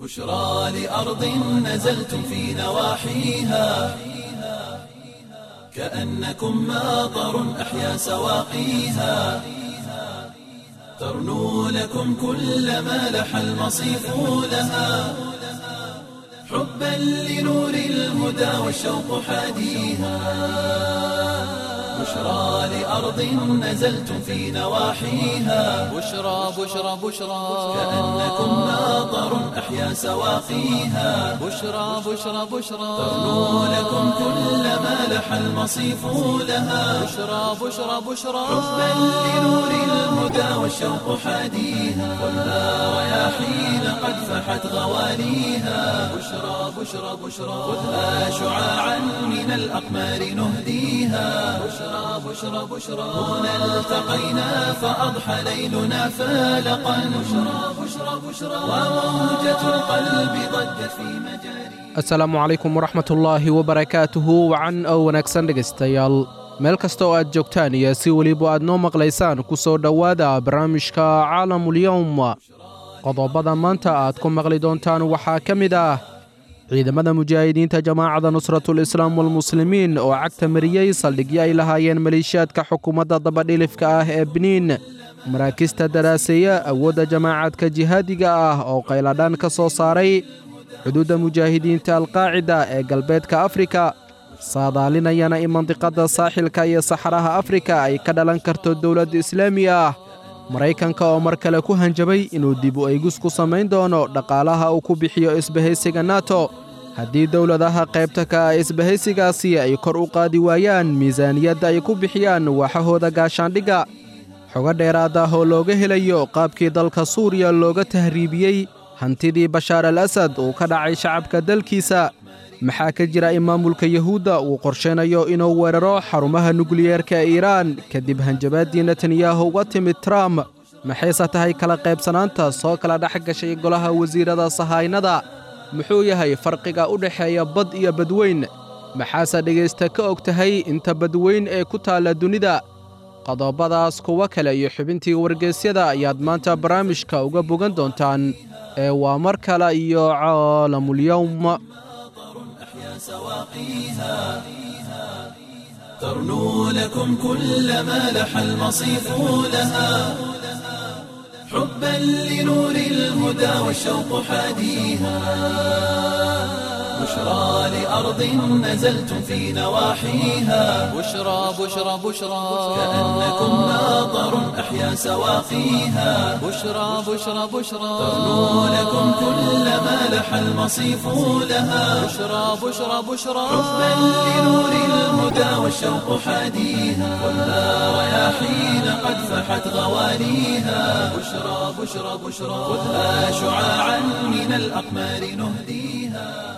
بشرى لأرض نزلتم في نواحيها كأنكم ماطر أحيا سواقيها ترنو لكم كل ما لح المصيف لها حبا لنور الهدى والشوق حاديها بشرى لأرض نزلتم في نواحيها بشرى بشرى بشرى كأنكم ماطر أحيا سواقيها بشرى بشرى بشرى ترنو لكم كل ما لح المصيف لها بشرى بشرى بشرى حبا لنور الهدى والشوق حاديها والنار رياحين قد فحت غواليها بشرى بشرى بشرى خذها شعاعا من الأقمار نهديها بشرى بشرى بشرى هنا التقينا فأضحى ليلنا فالقا بشرى بشرى بشرى وموجة القلب ضجت في مجاري asalaamu calaykum waraxmatullaahi wabarakaatuhu wacan oo wanaagsan dhegaystayaal meel kasta oo aad joogtaan iyo si weliba aad noo maqlaysaan ku soo dhowaada barnaamijka caalamulyowm qodobada maanta aad ku maqli doontaan waxaa ka mid ah ciidamada mujaahidiinta jamaacada nusratul islaam walmuslimiin oo cagta mariyey saldhigyo ay lahaayeen maleeshiyaadka xukuumadda dabadhilifka ah ee biniin maraakista daraaseeya awoodda jamaacadka jihaadiga ah oo qayladhaan ka soo saaray xuduudda mujaahidiinta alqaacida ee galbeedka afrika saadaalinayana in mandiqadda saaxilka iyo saxaraha afrika ay ka dhalan karto dowlad islaami ah maraykanka oo mar kale ku hanjabay inuu dib u eegus ku samayn doono dhaqaalaha uu ku bixiyo isbahaysiga nato haddii dowladaha qaybta ka ah isbahaysigaasi ay kor u qaadi waayaan miisaaniyadda ay ku bixiyaan waaxahooda gaashaandhigga xogo dheeraad ah oo looga helayo qaabkii dalka suuriya looga tahriibiyey hantidii bashaar al asad uu ka dhacay shacabka dalkiisa maxaa ka jira in maamulka yuhuudda uu qorshaynayo inuu weeraro xarumaha nukliyeerka ee iiraan kadib hanjabaaddii netanyahu uga timid trump maxayse tahay kala qaybsanaanta soo kala dhex gashay golaha wasiirada sahaynada muxuu yahay farqiga u dhexeeya bad iyo badweyn maxaase dhegaysta ka og tahay inta badweyn ee ku taalla dunida qodobadaas kuwo kale iyo xubintii wargeysyada ayaad maanta barnaamijka uga bogan doontaan ee waa mar kale iyo caalamulyowm أحيا سواقيها ترنو لكم كل ما لح المصيف لها حبا لنور الهدى والشوق حاديها بشرى لأرض نزلتم في نواحيها بشرى بشرى بشرى كأنكم ماطر أحيا سواقيها بشرى بشرى بشرى ترنو لكم كل ما لح المصيف لها بشرى بشرى بشرى حبا لنور الهدى والشوق حاديها والنار رياحين قد فحت غواليها بشرى بشرى بشرى خذها شعاعا من الأقمار نهديها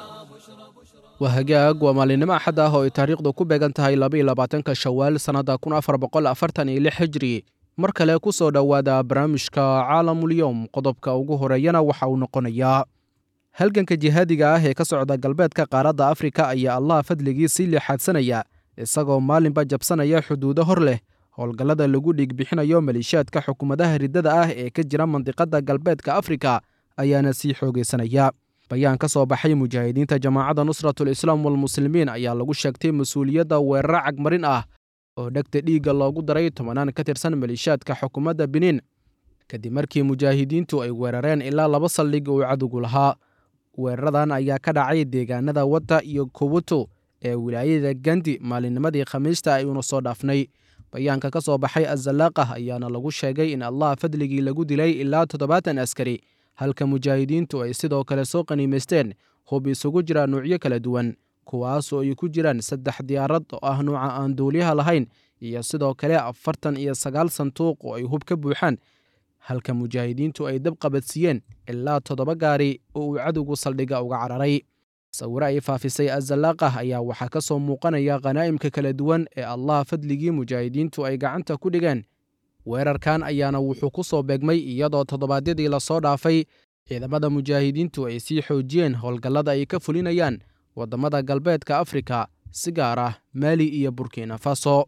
waa hagaag waa maalinimo axad ah oo ay taariikhdu ku beegan tahay labaiylabaatanka shawaal sannadda kun afar boqol afartan iyo lix hijri mar kale ku soo dhowaada barnaamijka caalamulyowm qodobka ugu horeeyana waxa uu noqonayaa halganka jihaadiga ah ee ka socda galbeedka qaaradda afrika ayaa allah fadligii sii leexaadsanaya isagoo maalinba jabsanaya xuduudo hor leh howlgallada lagu dhiigbixinayo maleeshiyaadka xukuumadaha riddada ah ee ka jira mandiqadda galbeedka afrika ayaana sii xoogaysanaya bayaan ka soo baxay mujaahidiinta jamaacadda nusratul islaam walmuslimiin ayaa lagu sheegtay mas-uuliyadda weeraro cagmarin ah oo dhegta dhiigga loogu daray tobanaan ka tirsan maleeshiyaadka xukuumadda biniin kadib markii mujaahidiintu ay weerareen ilaa laba saldhig uu cadowgu lahaa weeraradan ayaa ka dhacay deegaanada wadda iyo kubuto ee wilaayada gandi maalinnimadii khamiista ayuuna soo dhaafnay bayaanka ka soo baxay azalaaqah ayaana lagu sheegay in allah fadligii lagu dilay ilaa toddobaatan askari halka mujaahidiintu ay sidoo kale soo qaniimaysteen hub isugu jira nuucyo kala duwan kuwaasoo ay ku jiraan saddex diyaarad oo ah nuuca aan duuliyaha lahayn iyo sidoo kale afartan iyo sagaal sanduuq oo ay hub ka buuxaan halka mujaahidiintu ay dab qabadsiiyeen ilaa toddoba gaari oo uu cadowgu saldhigga uga cararay sawiro ay faafisay azalaaqah ayaa waxaa ka soo muuqanaya khanaa'imka kala duwan ee allah fadligii mujaahidiintu ay gacanta ku dhigeen weerarkan ayaana wuxuu ku soo beegmay iyadoo toddobaadyadii lasoo dhaafay ciidamada mujaahidiintu ay sii xoojiyeen howlgallada ay ka fulinayaan waddamada galbeedka afrika si gaar ah maali iyo burkina faso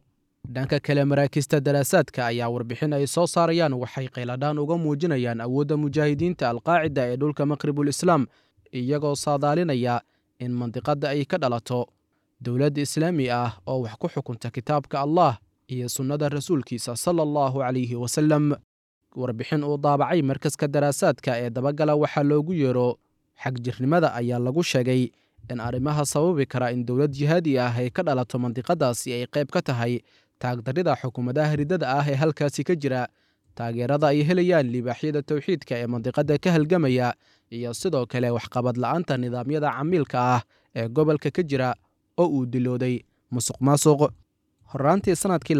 dhanka kale maraakiista daraasaadka ayaa warbixin ay soo saarayaan waxay qayladhaan uga muujinayaan awoodda mujaahidiinta alqaacida ee dhulka maqribul islaam iyagoo saadaalinaya in mandiqadda ay ka dhalato dowlad islaami ah oo wax ku xukunta kitaabka allah iyo sunnada rasuulkiisa sala allahu calayhi wasallam warbixin uu daabacay markaska daraasaadka ee dabagala waxaa loogu yeero xagjirnimada ayaa lagu sheegay in arrimaha sababi kara in dowlad jihaadi ah ay ka dhalato mandiqadaasi ay qayb ka tahay taagdarrida xukuumadaha riddada ah ee halkaasi ka jira taageerada ay helayaan libaaxyada towxiidka ee mandiqadda ka halgamaya iyo sidoo kale waxqabad la'aanta nidaamyada camiilka ah ee gobolka ka jira oo uu dilooday musuq maasuq horraantii sannadkii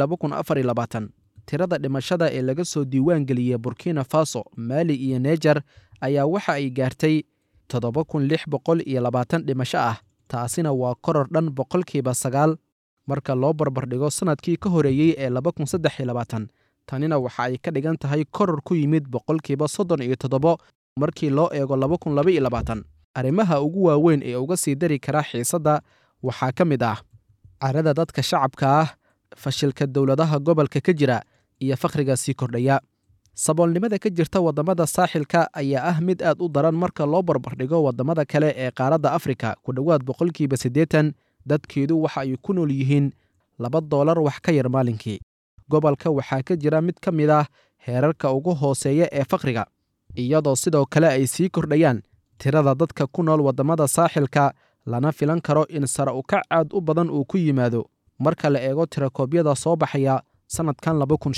tirada dhimashada ee laga soo diiwaan geliyey burkina faso maali iyo neejar ayaa waxa ay gaartay toddoba kun lix boqol iyo labaatan dhimasho ah taasina waa koror dhan boqolkiiba sagaal marka loo barbardhigo sannadkii ka horeeyey ee laba kun saddex iyo labaatan tanina waxa ay ka dhigan tahay koror ku yimid boqolkiiba soddon iyo toddobo markii loo eego laba kun laba iyo labaatan arrimaha ugu waaweyn ee uga sii dari kara xiisadda waxaa ka mid ah carada dadka shacabka ah fashilka dowladaha gobolka ka jira iyo fakhriga sii kordhaya saboolnimada ka jirta waddamada saaxilka ayaa ah mid aad u daran marka loo barbardhigo waddamada kale ee qaaradda afrika ku dhowaad boqolkiiba siddeetan dadkeedu waxa ay ku nool yihiin laba doolar wax ka yar maalinkii gobolka waxaa ka jira mid ka mid ah heerarka ugu hooseeya ee fakhriga iyadoo sidoo kale ay sii kordhayaan tirada dadka ku nool waddamada saaxilka lana filan karo in sare ukac aad u badan uu ku yimaado marka la eego tirakoobyada soo baxaya sannadkan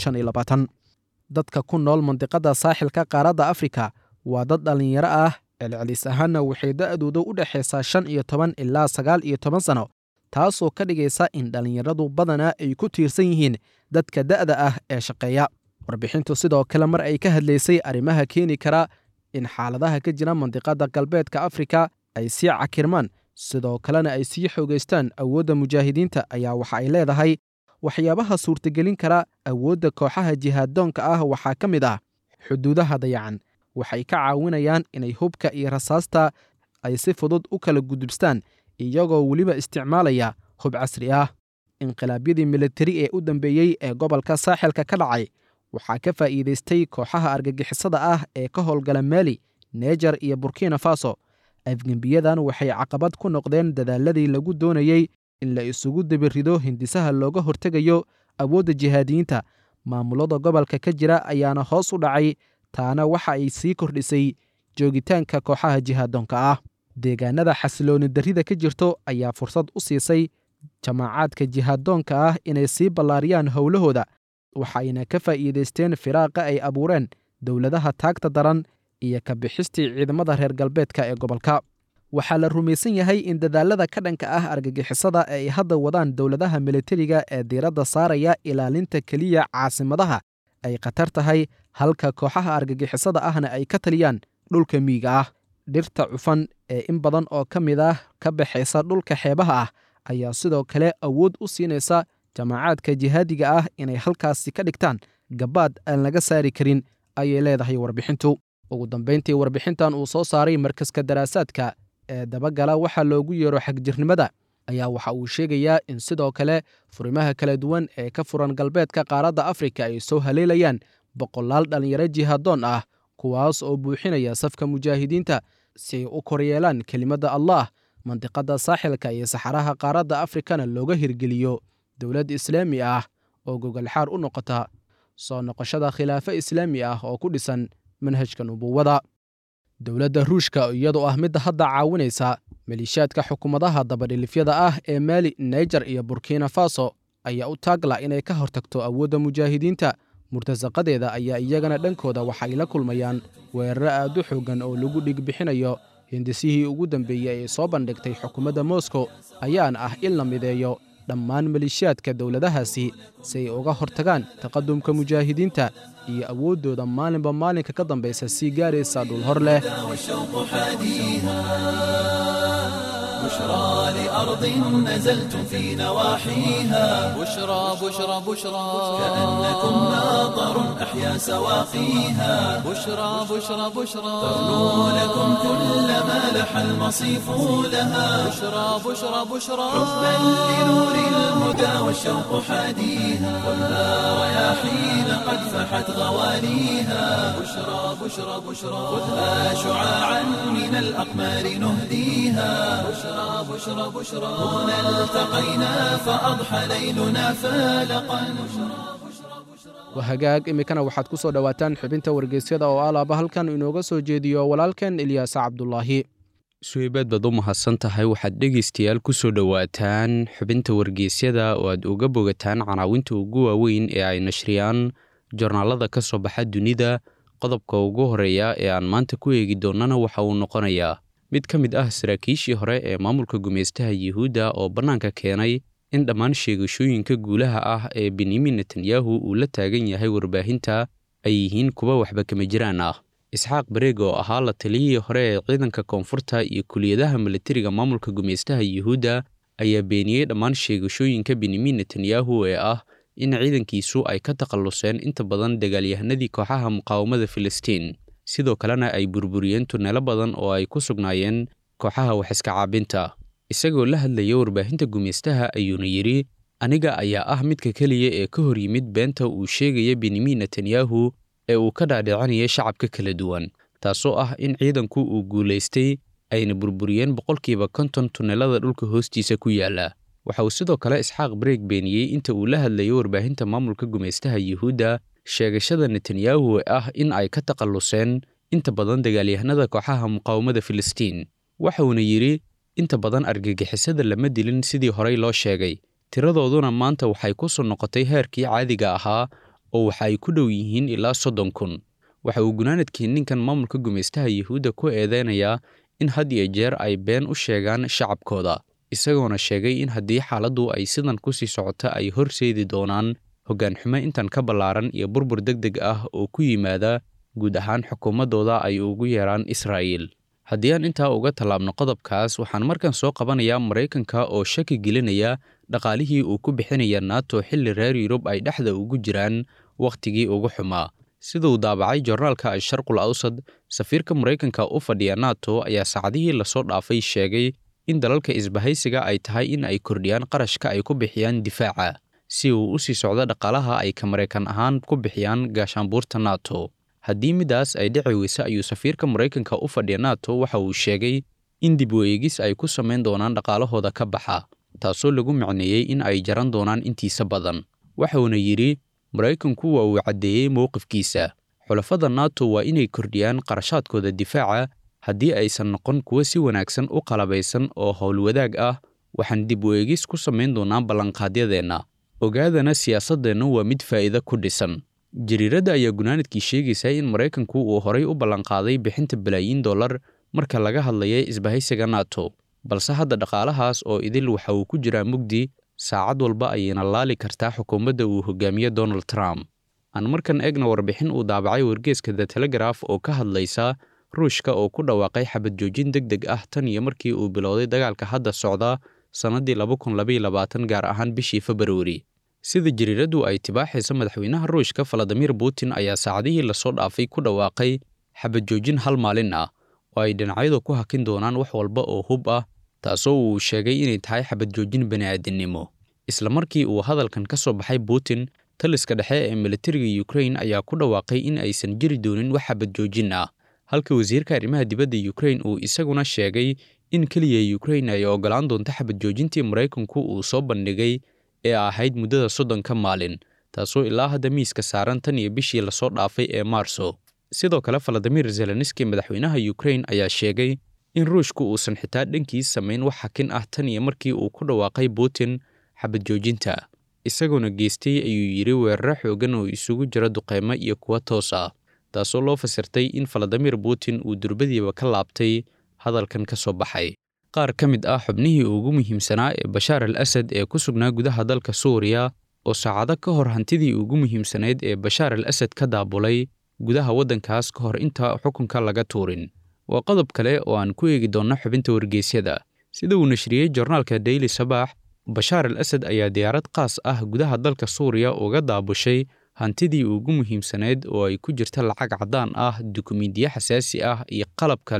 dadka ku nool mandiqadda saaxilka qaaradda afrika waa dad dhallinyaro ah celcelis ahaanna waxay da'dooda u dhexaysaa shan iyo toban ilaa sagaal iyo toban sano taasoo ka dhigaysa in dhallinyaradu badanaa ay ku tiirsan yihiin dadka da'da ah ee shaqeeya warbixintu sidoo kale mar ay ka hadlaysay arrimaha keeni kara in xaaladaha ka jira mandiqadda galbeedka afrika ay sii cakirmaan sidoo kalena ay sii xoogaystaan awoodda mujaahidiinta ayaa waxa ay leedahay waxyaabaha suurtagelin kara awoodda kooxaha jihaaddoonka ah waxaa ka mid ah xuduudaha dayacan waxay ka caawinayaan inay hubka iyo rasaasta ay si fudud u kala gudubstaan iyagoo weliba isticmaalaya hub casri ah inqilaabyadii militari ee u dambeeyey ee gobolka saaxilka ka dhacay waxaa ka faa'iidaystay kooxaha argagixisada ah ee ka howlgala maali neejar iyo burkina faso afgembiyadan waxay caqabad ku noqdeen dadaaladii lagu doonayey in la isugu debirido hindisaha looga hortegayo awoodda jihaadiyiinta maamulada gobolka ka jira ayaana hoos u dhacay taana waxa ay sii kordhisay joogitaanka kooxaha jihaaddoonka ah deegaanada xasilooni darrida ka jirto ayaa fursad u siisay jamaacaadka jihaaddoonka ah inay sii ballaariyaan howlahooda waxayna ka faa'iidaysteen firaaqa ay abuureen dowladaha taagta daran iyo ka bixistii ciidamada reer galbeedka ee gobolka waxaa la rumaysan yahay in dadaalada ka dhanka ah argagixisada ee ay hadda wadaan dowladaha militariga ee diiradda saaraya ilaalinta keliya caasimadaha ay khatar tahay halka kooxaha argagixisada ahna ay ka taliyaan dhulka miyiga ah dhirta cufan ee in badan oo ka mid ah ka baxaysa dhulka xeebaha ah ayaa sidoo kale awood u siinaysa jamaacaadka jihaadiga ah inay halkaasi ka dhigtaan gabaad aan laga saari karin ayay leedahay warbixintu ugu dambayntii warbixintan uu soo saaray markaska daraasaadka ee dabagala waxaa loogu yeero xagjirnimada ayaa waxa uu sheegayaa in sidoo kale furimaha kala duwan ee ka furan galbeedka qaaradda afrika ay soo haleelayaan boqolaal dhallinyaro jihaaddoon ah kuwaas oo buuxinaya safka mujaahidiinta si ay u koryeelaan kelimadda allah mandiqadda saaxilka iyo saxaraha qaaradda afrikana looga hirgeliyo dowlad islaami ah oo gogolxaar u noqota soo noqoshada khilaafo islaami ah oo ku dhisan manhajka nubuwada dowladda ruushka iyadoo ah midda hadda caawinaysa maliishaadka xukuumadaha dabadhilifyada ah ee maali naijer iyo burkina faso ayaa u taagla inay ka hortagto awoodda mujaahidiinta murtasaqadeeda ayaa iyagana dhankooda waxay la kulmayaan weeraro aad u xooggan oo lagu dhigbixinayo hindisihii ugu dambeeyey ee soo bandhigtay xukuumadda moscow ayaana ah in la mideeyo dhammaan maliishaadka dowladahaasi si ay uga hortagaan taqadumka mujaahidiinta iyo awooddooda maalinba maalinka ka dambaysa sii gaaraysa dhul hor leh والشوق حاديها بشرى لأرض نزلتم في نواحيها بشرى بشرى بشرى كأنكم ناظر أحيا سواقيها بشرى بشرى بشرى تغنو لكم كل ما لح المصيف لها بشرى بشرى بشرى حبا لنور الهدى والشوق حاديها خذها رياحين قد فحت غواليها بشرى بشرى بشرى خذها شعاعا من الأقمار نهديها بشرى بشرى بشرى هنا التقينا فأضحى ليلنا فالقا waa hagaag iminkana waxaad ku soo dhowaataan xubinta wargeysyada oo alaaba halkan inooga soo jeediyo walaalkan ilyaas cabdulaahi suheybaad baad u mahadsan tahay waxaad dhegaystayaal ku soo dhowaataan xubinta wargeysyada oo aad uga bogataan canaawinta ugu waaweyn ee ay nashriyaan jornaalada ka soo baxa dunida qodobka ugu horeeya ee aan maanta ku eegi doonnana waxa uu noqonayaa mid ka mid ah saraakiishii hore ee maamulka gumaystaha yuhuudda oo bannaanka keenay in dhammaan sheegashooyinka guulaha ah ee benyamin netanyahu uu la taagan yahay warbaahinta ay yihiin kuwa waxba kama jiraan ah isxaaq bareeg oo ahaa la taliyihii hore ee ciidanka koonfurta iyo kuliyadaha milatariga maamulka gumaystaha yuhuudda ayaa beeniyey dhammaan sheegashooyinka benyamin netanyahu ee ah in ciidankiisu ay ka takhalluseen inta badan dagaalyahanadii kooxaha muqaawamada filistiin sidoo kalena ay burburiyeen tuneelo badan oo ay ku sugnaayeen kooxaha waxiska caabinta isagoo la hadlaya warbaahinta gumaystaha ayuuna yidhi aniga ayaa ah midka keliya ee ka hor yimid beenta uu sheegaya benyamin netanyahu ee uu ka dhaadhicinaya shacabka kala duwan taasoo ah in ciidanku uu guulaystay ayna burburiyeen boqolkiiba konton tunnelada dhulka hoostiisa ku yaala waxa uu sidoo kale isxaaq bareeg beeniyey inta uu la hadlayo warbaahinta maamulka gumaystaha yuhuudda sheegashada netanyahu ee ah in ay ka takhalluseen inta badan dagaalyahanada kooxaha muqaawamada filistiin waxa uuna yidhi inta badan argagixisada lama dilin sidii horey loo sheegay tiradooduna maanta waxay ku soo noqotay heerkii caadiga ahaa oo waxa ay ku dhow yihiin ilaa soddon kun waxa uu gunaanadkii ninkan maamulka gumaystaha yuhuudda ku eedeynayaa in had iyo jeer ay been u sheegaan shacabkooda isagoona sheegay in haddii xaaladdu ay sidan ku sii socota ay horseedi doonaan hoggaan xumo intan ka ballaaran iyo burbur deg deg ah oo ku yimaada guud ahaan xukuumaddooda ay ugu yeeraan israa'iil haddii aan intaa uga tallaabno qodobkaas waxaan markan soo qabanayaa maraykanka oo shaki gelinaya dhaqaalihii uu ku bixinaya nato xilli reer yurub ay dhexda ugu jiraan wakhtigii ugu xumaa siduu daabacay jornaalka asharqul awsad safiirka maraykanka u fadhiya nato ayaa saacadihii lasoo dhaafay sheegay in dalalka isbahaysiga ay tahay in ay kordhiyaan qarashka ay ku bixiyaan difaaca si uu u sii socdo dhaqaalaha ay ka maraykan ahaan ku bixiyaan gaashaanbuurta nato haddii midaas ay dhici weyse ayuu safiirka maraykanka u fadhiya nato waxa uu sheegay in dib u eegis ay ku samayn doonaan dhaqaalahooda ka baxa taasoo lagu macneeyey in ay jaran doonaan intiisa badan waxauna yidhi maraykanku waa uu caddeeyey mowqifkiisa xulafada nato waa inay kordhiyaan qarashaadkooda difaaca haddii aysan noqon kuwo si wanaagsan u qalabaysan oo howlwadaag ah waxaan dib u eegis ku samayn doonaa ballanqaadyadeenna ogaadana siyaasaddeennu waa mid faa'iido ku dhisan jariiradda ayaa gunaanadkii sheegaysa in maraykanku uu horay u ballanqaaday bixinta balaayiin dollar marka laga hadlaya isbahaysiga nato balse hadda dhaqaalahaas oo idil waxa uu ku jiraa mugdi saacad walba ayayna laali kartaa xukuumadda uu hogaamiye donald trump aan markan eegna warbixin uu daabacay wargeeska the telegraf oo ka hadlaysa ruushka oo ku dhawaaqay xabad joojin deg deg ah tan iyo markii uu bilowday dagaalka hadda socda sannaddii gaar ahaan bishii februari sida jariiraddu ay tibaaxaysa madaxweynaha ruushka valadimir putin ayaa saacadihii lasoo dhaafay ku dhawaaqay xabad joojin hal maalin ah oo ay dhinacyadu ku hakin doonaan wax walba oo hub ah taasoo uu sheegay inay tahay xabad joojin bani'aadinimo isla markii uu hadalkan ka soo baxay putin taliska dhexe ee militariga ukrain ayaa ku dhawaaqay in aysan jiri doonin wax xabad joojin ah halka wasiirka arrimaha dibadda ukrain uu isaguna sheegay in keliya ukrain ay oggolaan doonto xabad joojintii maraykanku uu soo bandhigay ee ahayd muddada soddonka maalin taasoo ilaa hadda miiska saaran tan iyo bishii lasoo dhaafay ee maarso sidoo kale valadimir zelenski madaxweynaha ukrain ayaa sheegay in ruushku uusan xitaa dhankiis samayn wax xakin ah tan iyo markii uu ku dhawaaqay putin xabad joojinta isagoona geystay ayuu yidhi weeraro xoogan oo isugu jira duqeymo iyo kuwa toos ah taasoo loo fasirtay in valadimir putin uu durbadiiba ka laabtay hadalkan ka soo baxay qaar ka mid ah xubnihii ugu muhiimsanaa ee bashaar al asad ee ku sugnaa gudaha dalka suuriya oo saacado ka hor hantidii ugu muhiimsanayd ee bashaar al asad ka daabulay gudaha waddankaas ka hor inta xukunka laga tuurin waa qodob kale oo aan ku eegi doonno xubinta wargeysyada sida uu nashriyey jornaalka daily sabaax bashaar al asad ayaa diyaarad qaas ah gudaha dalka suuriya uga daabushay hantidii ugu muhiimsanayd oo ay ku jirta lacag caddaan ah dukumiintiyo xasaasi ah iyo qalab kale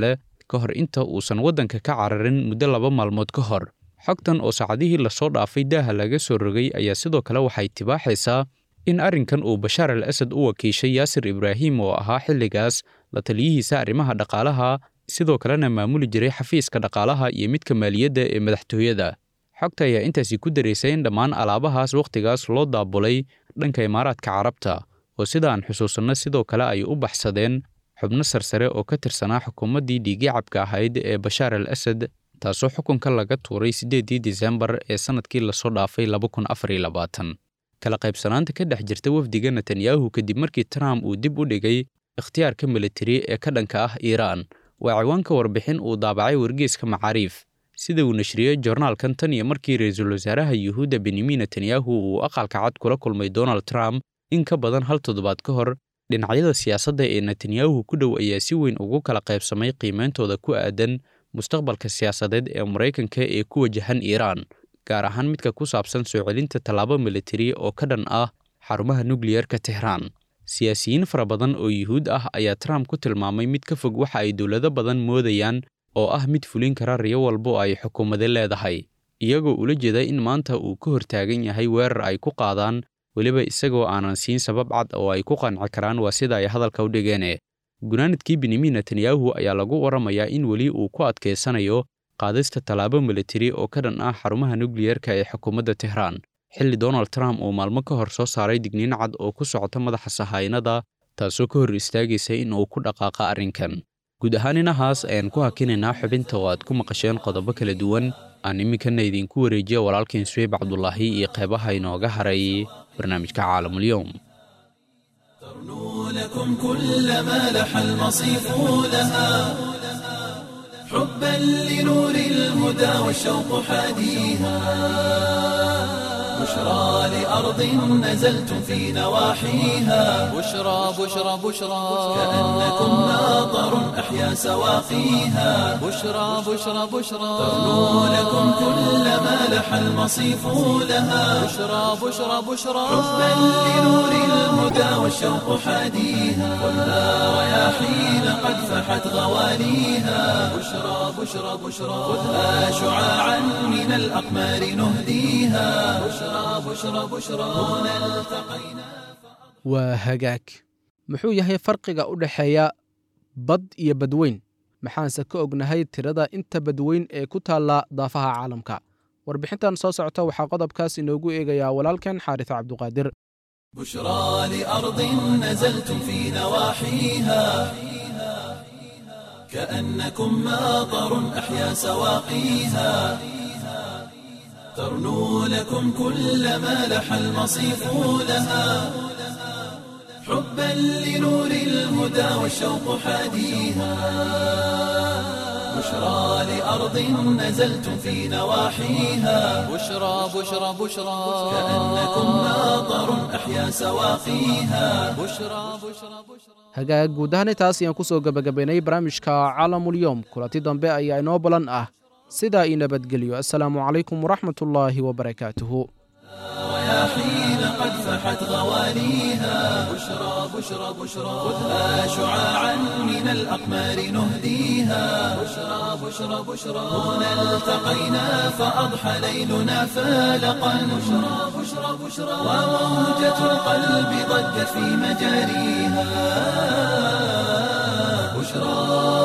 ka hor inta uusan waddanka ka cararin muddo laba maalmood ka hor xogtan oo saacadihii lasoo dhaafay daaha laga soo rogay ayaa sidoo kale waxay tibaaxaysaa in arrinkan uu bashaar al asad u wakiishay yaasir ibraahim oo ahaa xilligaas la taliyihiisa arrimaha dhaqaalaha sidoo kalena maamuli jiray xafiiska dhaqaalaha iyo midka maaliyadda ee madaxtooyada xogta ayaa intaasi ku daraysay in dhammaan alaabahaas wakhtigaas loo daabulay dhanka imaaraadka carabta oo sida aan xusuusanno sidoo kale ay u baxsadeen xubno sarsare oo ka tirsanaa xukuumaddii dhiigicabka ahayd ee bashaar al asad taasoo xukunka laga tuuray siddeedii disembar ee sannadkii lasoo dhaafay laba kun afar iyo labaatan kala qaybsanaanta ka dhex jirta wafdiga netanyahu kadib markii trump uu dib u dhigay ikhtiyaarka militari ee ka dhanka ah iiraan waa ciwaanka warbixin uu daabacay wargeyska macaariif sida uu nashriyey joornaalkan tan iyo markii ra-iisul wasaaraha yuhuudda benyamin netanyahu uu aqalka cad kula kulmay donald trump in ka badan hal toddobaad ka hor dhinacyada siyaasadda ee netanyahu ku dhow ayaa si weyn ugu kala qaybsamay qiimeyntooda ku aadan mustaqbalka siyaasadeed ee maraykanka ee ku wajahan iiraan gaar ahaan midka ku saabsan soo celinta tallaabo militari oo ka dhan ah xarumaha nukliyerka tehraan siyaasiyiin fara badan oo yuhuud ah ayaa trump ku tilmaamay mid ka fog waxa ay dowlado badan moodayaan oo ah mid fulin kara riyo walba oo ay xukuumade leedahay iyagoo ula jeeda in maanta uu ka hortaagan yahay weerar ay ku qaadaan weliba isagoo aanan siin sabab cad oo ay ku qanci karaan waa sida ay hadalka u dhigeene gunaanadkii benyamin netanyahu ayaa lagu waramayaa in weli uu ku adkaysanayo qaadista tallaabo militari oo ka dhan ah xarumaha nukliyerka ee xukuumadda tehraan xilli donald trump uu maalmo ka hor soo saaray digniin cad oo ku socota madaxa sahaynada taasoo ka hor istaagaysa in uu ku dhaqaaqa arrinkan guud ahaan inahaas ayaan ku hakinaynaa xubinta oo aad ku maqasheen qodobo kala duwan aan iminkana idinku wareejiya walaalkiin suweyb cabdulaahi iyo qeybaha inooga haray barnaamijka caalamulyoom ترنو لكم كل ما لح المصيف لها حبا لنور الهدى والشوق حاديها بشرى لأرض نزلتم في نواحيها بشرى بشرى بشرى كأنكم ماطر أحيا سواقيها بشرى بشرى بشرى ترنو لكم كل ما لح المصيف لها بشرى بشرى بشرى حبا لنور الهدى والشوق حاديها ولا رياحين قد فحت غواليها بشرى بشرى بشرى خذها شعاعا من الأقمار نهديها بشرى بشرى بشرى هنا التقينا waa hagaag muxuu yahay farqiga u dhexeeya bad iyo badweyn maxaanse ka ognahay tirada inta badweyn ee ku taalla daafaha caalamka warbixintan soo socota waxaa qodobkaas inoogu eegayaa walaalkan xaaris cabduqaadir بشرى لأرض نزلتم في نواحيها كأنكم ماطر أحيا سواقيها ترنو لكم كل ما لح المصيف لها حبا لنور الهدى والشوق حاديها بشرى لأرض نزلتم في نواحيها بشرى بشرى بشرى كأنكم ماطر أحيا سواقيها بشرى بشرى بشرى hagaag guud ahaan intaas ayaan ku soo gebagabaynay barnaamijka caalamulyoom kulanti dambe ayaa inoo balan ah sidaa ii nabadgelyo assalaamu calaykum waraxmatullaahi wabarakaatuhu رياحين قد فحت غواليها بشرى بشرى بشرى خذها شعاعا من الأقمار نهديها بشرى بشرى بشرى هنا التقينا فأضحى ليلنا فالقا بشرى بشرى بشرى وموجة القلب ضجت في مجاريها بشرى